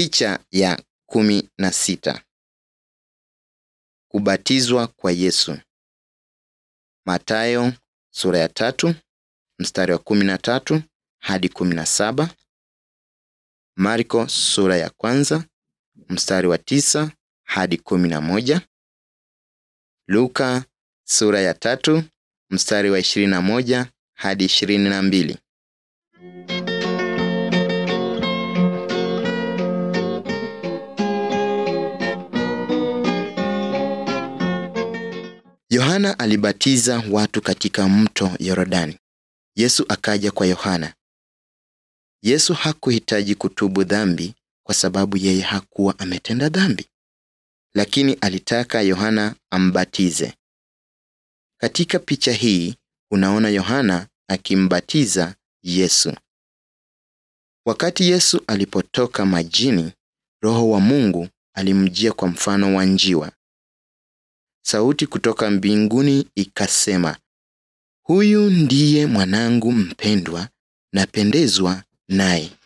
Picha ya kumi na sita. Kubatizwa kwa Yesu. Mathayo sura ya tatu mstari wa kumi na tatu hadi kumi na saba. Marko sura ya kwanza mstari wa tisa hadi kumi na moja. Luka sura ya tatu mstari wa ishirini na moja hadi ishirini na mbili. Yohana alibatiza watu katika mto Yordani. Yesu akaja kwa Yohana. Yesu hakuhitaji kutubu dhambi kwa sababu yeye hakuwa ametenda dhambi, lakini alitaka Yohana ambatize. Katika picha hii unaona Yohana akimbatiza Yesu. Wakati Yesu alipotoka majini, Roho wa Mungu alimjia kwa mfano wa njiwa. Sauti kutoka mbinguni ikasema, Huyu ndiye mwanangu mpendwa, napendezwa naye.